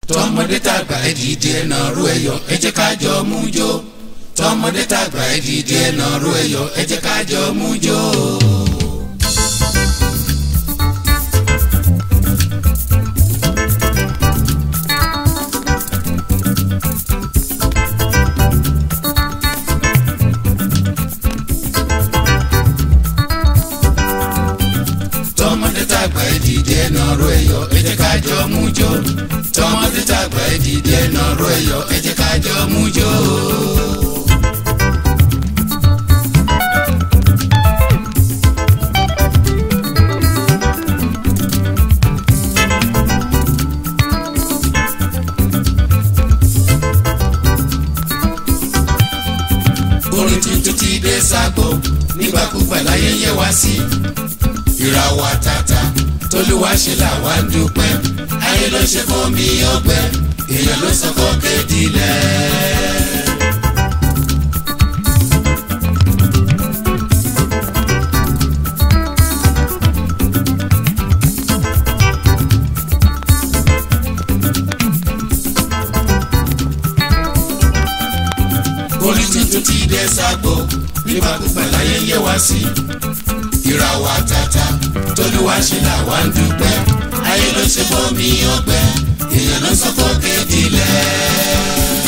tọmọdé tàgbà ẹ dìde ẹ nàró ẹyọ ẹ jẹ́ ká jọ mú jó tọmọdé tàgbà ẹ dìde ẹ nàró ẹyọ ẹ jẹ́ ká jọ mú jó. tọmọdé tàgbà ẹ dìde ẹ nàró ẹyọ ẹ jẹ́ ká jọ mú jó tọmọdé tàgbà ẹ dìde ẹ nàró ẹyọ ẹ jẹ́ ká jọ mú jó. orin tuntun ti dé ságbó nígbàkúgbà láyé yẹ wá sí ìràwọ̀ àtàtà tolúwa ṣe làwa ń dúpẹ́ ayé ló ṣe fún mi ọgbẹ́ èèyàn ló sọ kó kéde lẹ̀. orin tuntun ti dé ságbó nígbàkúgbà láyé yẹ wá sí ìràwọ̀ àtàtà tolúwa ṣe làwa ń dúpẹ́ ayé ló ṣe bómi ọgbẹ́ èèyàn ló sọ fún kéde lẹ̀.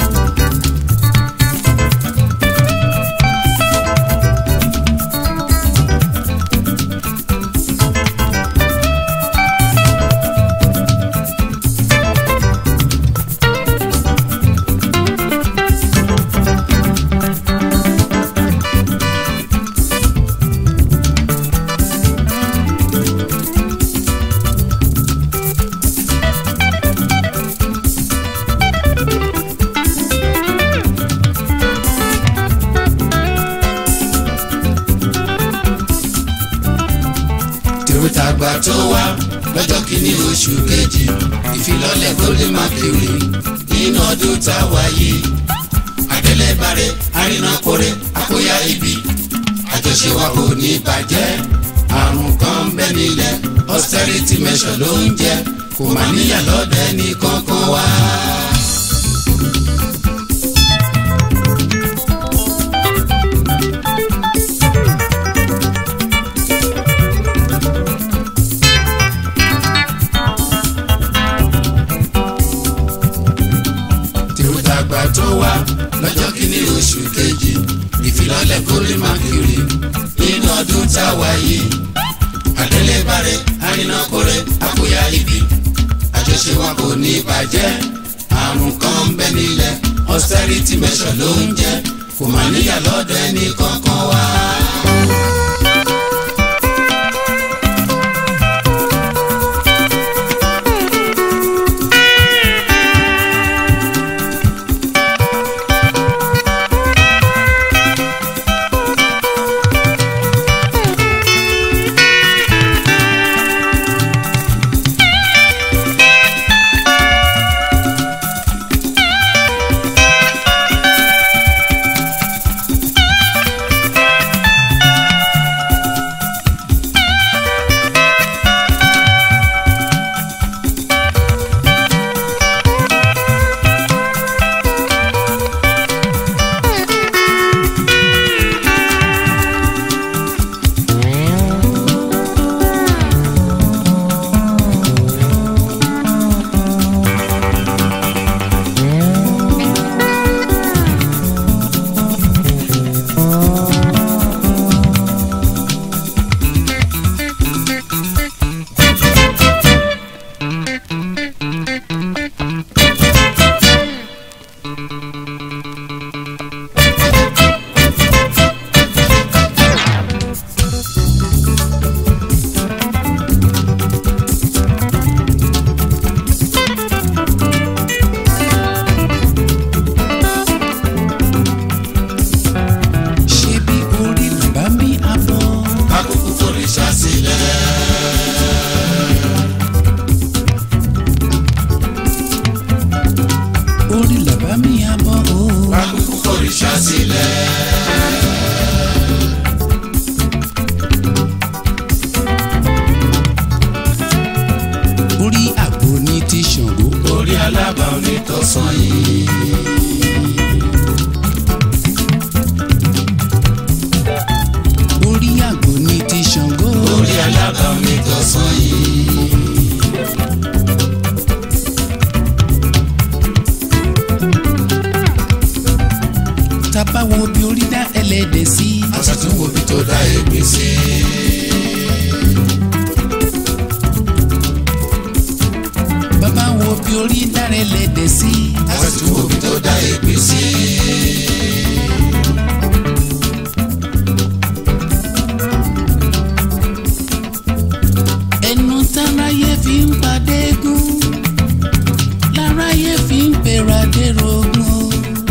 tèrútàgbà tó wá lọ́jọ́ kìíní oṣù kejì ìfilọ́lẹ̀ golden mercury nínú ọdún tá a wà yìí àdélébárẹ̀ àrínàkórè àkóyá ibi àjọṣe wa kò ní bàjẹ́ àrùn kan ń bẹ nílẹ̀ austerity measure ló ń jẹ́ kò má níyà lọ́dẹ ní kankan wá. tèrútàgbà tó wá lọ́jọ́ kìíní oṣù kejì ìfilọ́lẹ̀ golden mercury nínú ọdún tá a wà yìí àdélébárẹ̀ àrínàkórè àkóyá ibi àjọṣe wa kò ní bàjẹ́ àrùn kan ń bẹ nílẹ̀ austerity measure ló ń jẹ́ kò má níyà lọ́dọ̀ ẹni kankan wá. orí alábà onítọ̀sán yìí. orí àgbò ní ti Ṣàngó. orí alábà onítọ̀sán yìí. tábà wo bí orí dá ẹlẹ́dẹ̀ sí. àṣàtúnwò bí tó dá ègbè sí. bàbá wo bí orí dá ẹlẹ́dẹ̀ sí. àṣàtúnwò bí tó dá ègbè sí. ẹnu táráyé fi ń padé gún láráyé fi ń pèrà dérogún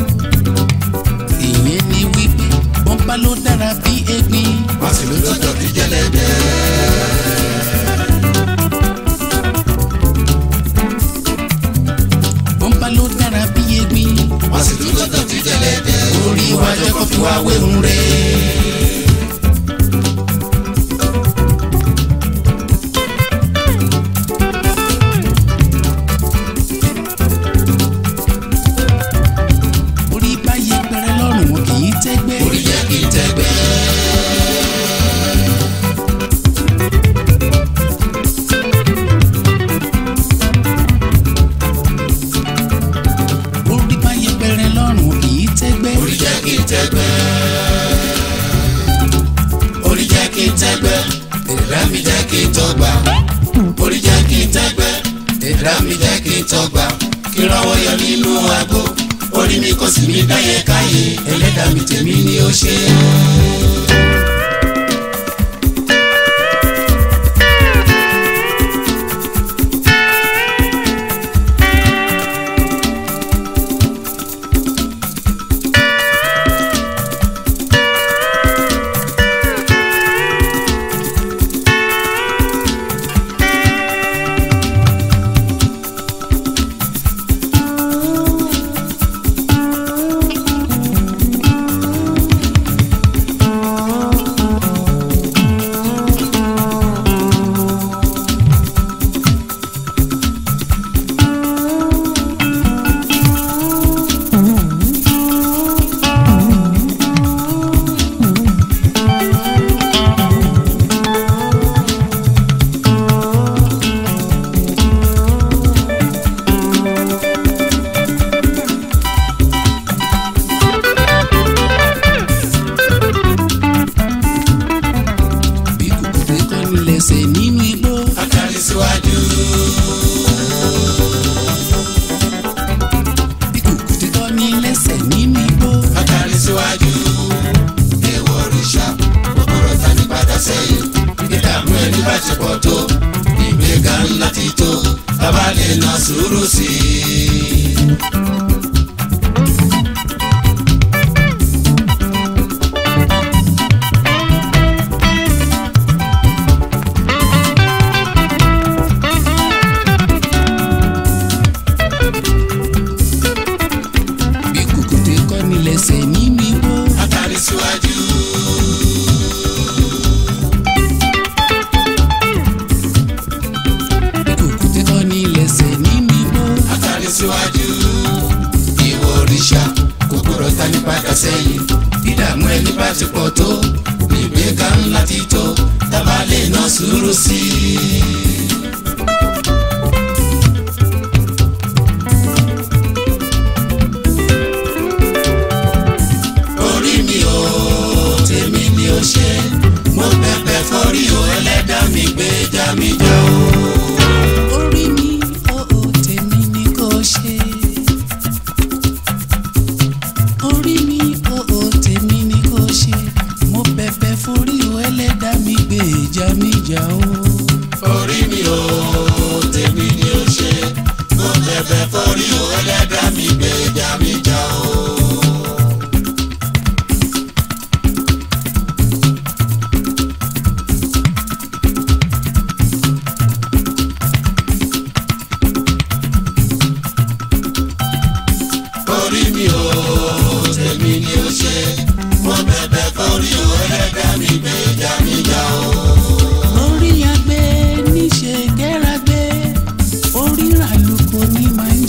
ìyẹn ni wípé bọ́ńpá ló dára bí egbin wọ́n sì ló tọ́jọ́ bí jẹ́lẹ́dẹ́. bọ́ńpá ló dára bí egbin wọ́n sì ló tọ́jọ́ bí jẹ́lẹ́dẹ́. orí wa jẹ́ kó fi wá wéhùn rẹ̀. orí bá yẹpẹrẹ lọ́rùn wọn kì í tẹ́gbẹ́. orí jẹ́ kí n tẹ́gbẹ́. orí bá yẹpẹrẹ lọ́rùn wọn kì í tẹ́gbẹ́. orí jẹ́ kí n tẹ́gbẹ́. orí jẹ́ kí n tẹ́gbẹ́. ẹ̀dá mi jẹ́ kí n tọ́gbà. orí jẹ́ kí n tẹ́gbẹ́. ẹ̀dá mi jẹ́ kí n tọ́gbà. kí n rọwọ́ yọ nínú àgbo. orí mi kò sì mí dáyé káyé. ẹlẹ́dàá mi tèmi ni ó ṣe é. bí kùkùté kọ́ ní lẹ́sẹ̀ nínú igbó. Akari síwájú. bí kùkùté kọ́ ní lẹ́sẹ̀ nínú igbó. Akari síwájú. Èèwọ̀ òrìṣà kòkòrò ta ní padà sẹ́yìn. Ìdààmú ẹni bá ti pọ̀ tó. Ìgbéga ńlá ti tó. Bàbá lè na sùúrù sí i. bí kùkùté kọ́ ní lẹ́sẹ̀ nínú igbó. Akari síwájú. bí kùkùté kọ́ ní lẹ́sẹ̀ nínú igbó. Akari síwájú. Ìwọ òrìṣà kòkòrò ta ní padà sẹ́yìn. Ìdààmú ẹni bá ti pọ̀ tó. Ìgbéga ńlá ti tó. Bàbá lè na sùúrù sí i. orí mi ò tèmi ni ó ṣe mo bẹ̀bẹ̀ forí o ẹlẹ́dàá mi gbèjà mi jà o. orí mi ó ó tèmi ni kò ṣe. orí mi ó ó tèmi ni kò ṣe. mo bẹ̀bẹ̀ forí o ẹlẹ́dàá mi gbèjà mi jà o. orí mi ò tèmi ni ó ṣe mo bẹ̀bẹ̀ forí o ẹlẹ́dàá mi gbèjà mi jà o. orí mi ò tèmi ni ó ṣe mo bẹ̀bẹ̀ forí o ẹlẹ́dàá mi gbèjà mi jà o. orí agbe níṣe gẹ́ràgbé orí ràlùkò ní máa ń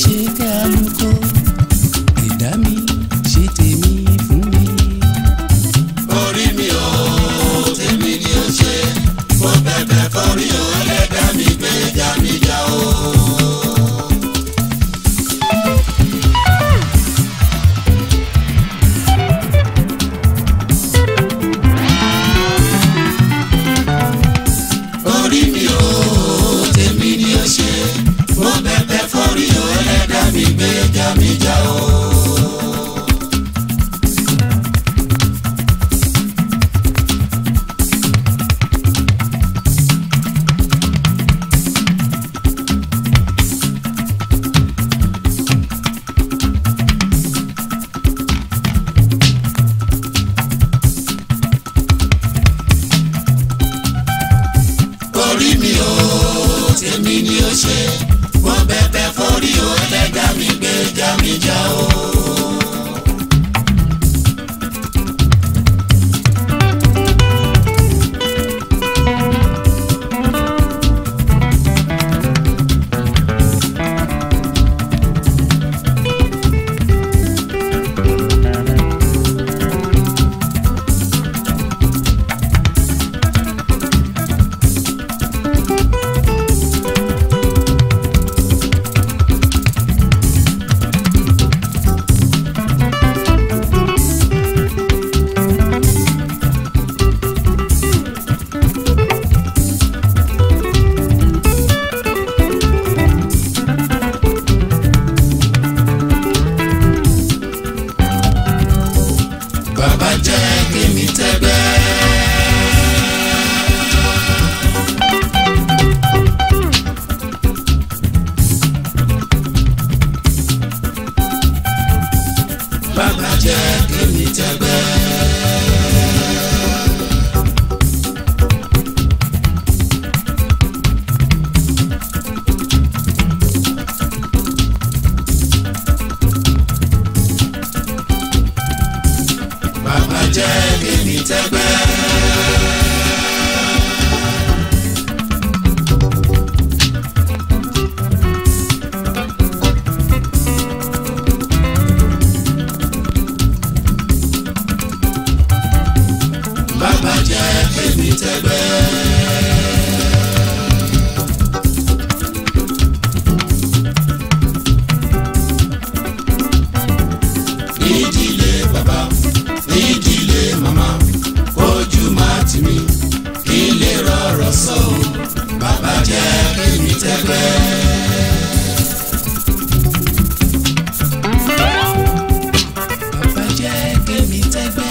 tẹ́gbẹ́. bàbá jẹ́ kémi tẹ́gbẹ́. bàbá jẹ́ kémi tẹ́gbẹ́. nídìílé bàbá nídìílé màmá ojú máa tì mí kí n lè rọrọ sọ o bàbá jẹ́ kémi tẹ́gbẹ́. bàbá jẹ́ kémi tẹ́gbẹ́.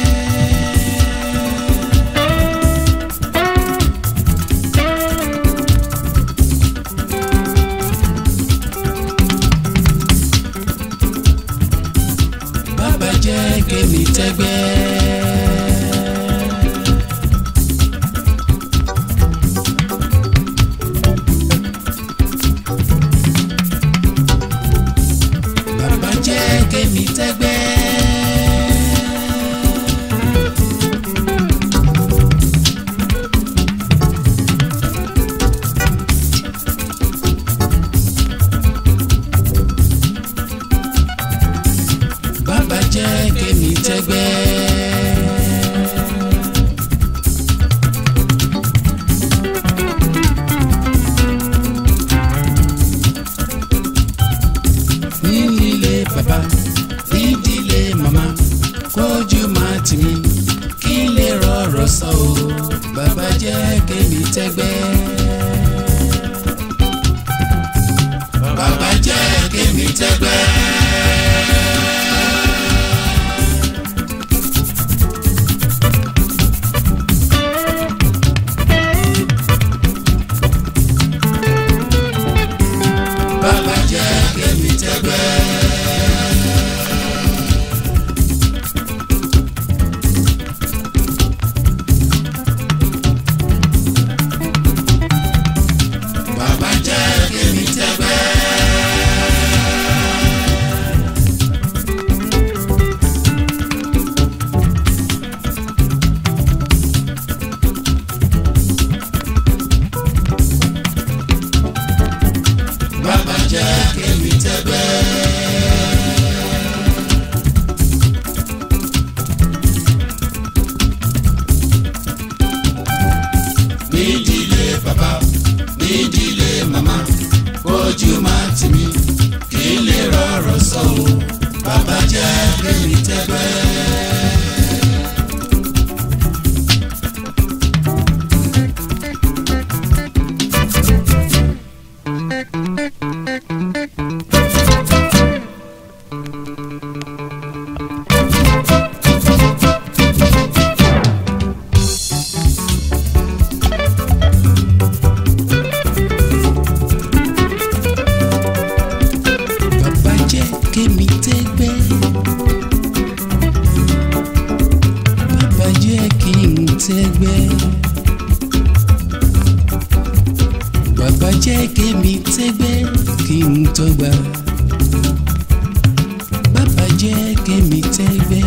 bàbá jẹ́ kémi tẹ́gbẹ́. bàbá jẹ́ kémi tẹ́gbẹ́. bàbá jẹ́ kémi tẹ́gbẹ́. nílé bàbá nídìílé màmá kójú máa tì mí kí n lè rọrọ sọ o bàbá jẹ́ kémi tẹ́gbẹ́. bàbá jẹ́ kémi tẹ́gbẹ́. bàbá jẹ́ kémi tẹ́gbẹ́. bàbá jẹ́ kémi tẹ́gbẹ́. bàbá jẹ́ kémi tẹ́gbẹ́. nídìílé bàbá nídìílé màmá ojú máa tì mí kí n lè rọrọ sọ o bàbá jẹ́ kémi tẹ́gbẹ́. bàbá jẹ́ kémi tẹ́gbẹ́. bàbá jẹ́ kí n tẹ́gbẹ́. bàbá jẹ́ kémi tẹ́gbẹ́ kí n tọ́gbà. bàbá jẹ́ kémi tẹ́gbẹ́.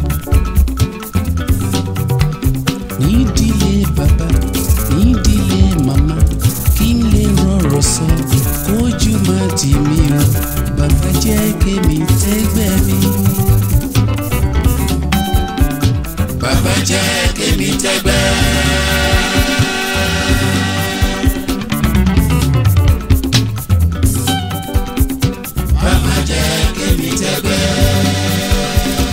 nídìílé bàbá nídìílé màmá kí n lè rọrọ sọ kójú má tì mí o bàbá jẹ́ kémi tẹ́gbẹ́ mi. bàbá jẹ́ kémi tẹ́gbẹ́. bàbá jẹ́ kémi tẹ́gbẹ́.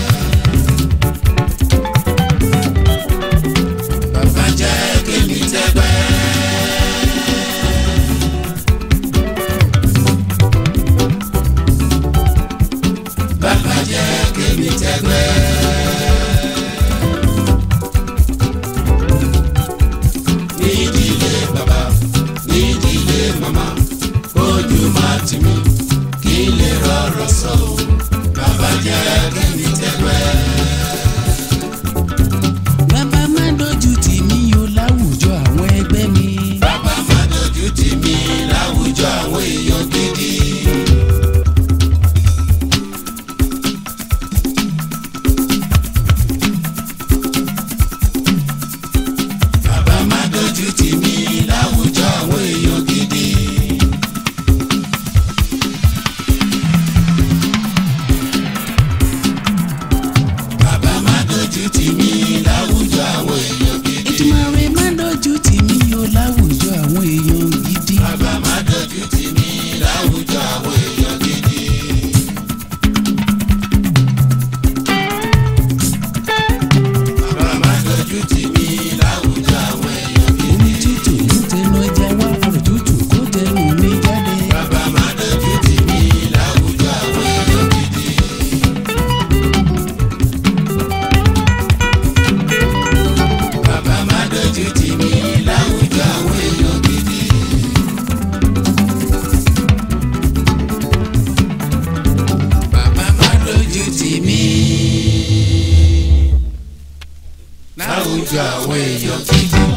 bàbá jẹ́ kémi tẹ́gbẹ́. bàbá jẹ́ kémi tẹ́gbẹ́. nídìílé bàbá nídìílé màmá ojú máa tì mí kí n lè rọrọ sọ o bàbá jẹ́ kémi tẹ́gbẹ́. lójú àwọn èèyàn gidi.